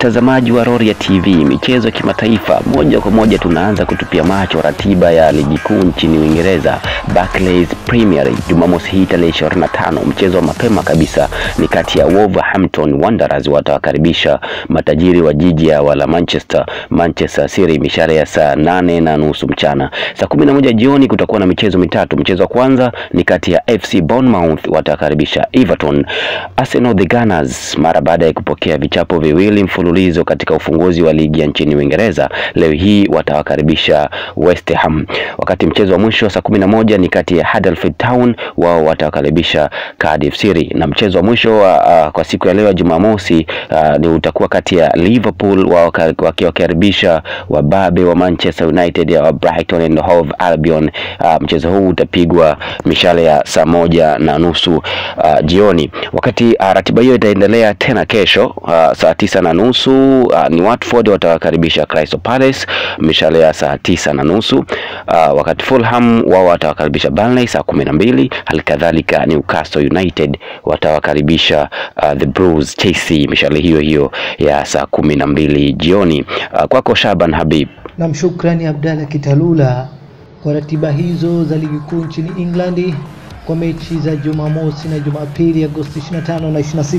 Watazamaji wa Roria TV, michezo ya kimataifa, moja kwa moja tunaanza kutupia macho ratiba ya ligi kuu nchini Uingereza, Barclays Premier League. Jumamosi hii tarehe 25, mchezo wa mapema kabisa ni kati ya Wolverhampton Wanderers watawakaribisha matajiri wa jiji ya wala Manchester, Manchester City, mishare ya saa nane na nusu mchana. Saa kumi na moja jioni kutakuwa na michezo mitatu. Mchezo wa kwanza ni kati ya FC Bournemouth watawakaribisha Everton. Arsenal the Gunners mara baada ya kupokea vichapo viwili mfululizo katika ufunguzi wa ligi ya nchini Uingereza, leo hii watawakaribisha West Ham. Wakati mchezo wa mwisho saa kumi na moja ni kati ya Huddersfield Town, wao watawakaribisha Cardiff City, na mchezo wa mwisho uh, kwa siku ya leo ya Jumamosi uh, ni utakuwa kati ya Liverpool wao wakiwakaribisha wababe wa Manchester United ya Brighton and Hove Albion. Uh, mchezo huu utapigwa mishale ya saa moja na nusu uh, jioni. Wakati uh, ratiba hiyo itaendelea tena kesho uh, saa tisa na nusu uh, ni Watford watawakaribisha Crystal Palace mishale ya saa tisa na nusu uh, wakati Fulham wao watawakaribisha Burnley saa kumi na mbili halikadhalika Newcastle United watawakaribisha uh, the Blues Chelsea mishale hiyo hiyo ya saa kumi na mbili jioni. Uh, kwako Shaban Habib. Nam, shukrani Abdalla Kitalula kwa ratiba hizo za ligi kuu nchini England kwa mechi za Jumamosi na Jumapili Agosti 25 na 26.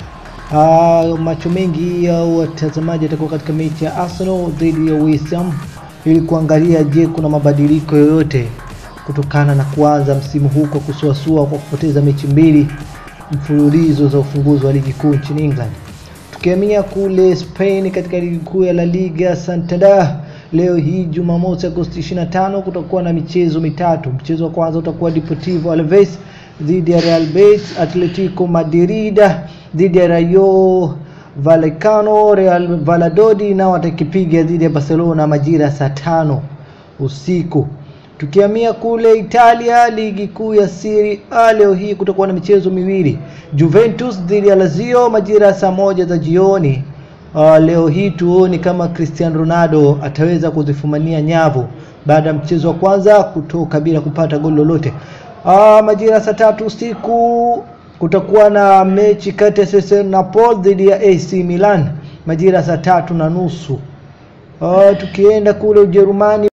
Uh, macho mengi ya watazamaji yatakuwa katika mechi ya Arsenal dhidi ya West Ham ili kuangalia, je, kuna mabadiliko yoyote kutokana na kuanza msimu huu kwa kusuasua kwa kupoteza mechi mbili mfululizo za ufunguzi wa ligi kuu nchini England. Tukihamia kule Spain katika ligi kuu ya La Liga Santander leo hii Jumamosi Agosti 25 kutakuwa na michezo mitatu. Mchezo wa kwanza utakuwa Deportivo Alaves dhidi ya Real Betis, Atletico Madrid dhidi ya Rayo Vallecano, Real Valladolid nao watakipiga dhidi ya Barcelona majira saa tano usiku. Tukihamia kule Italia, ligi kuu ya Serie A leo hii kutakuwa na michezo miwili, Juventus dhidi ya Lazio majira ya saa moja za jioni. Uh, leo hii tuone kama Cristiano Ronaldo ataweza kuzifumania nyavu baada ya mchezo wa kwanza kutoka bila kupata goli lolote. Uh, majira saa tatu usiku kutakuwa na mechi kati ya SS Napoli dhidi ya AC Milan majira saa tatu na nusu. Uh, tukienda kule Ujerumani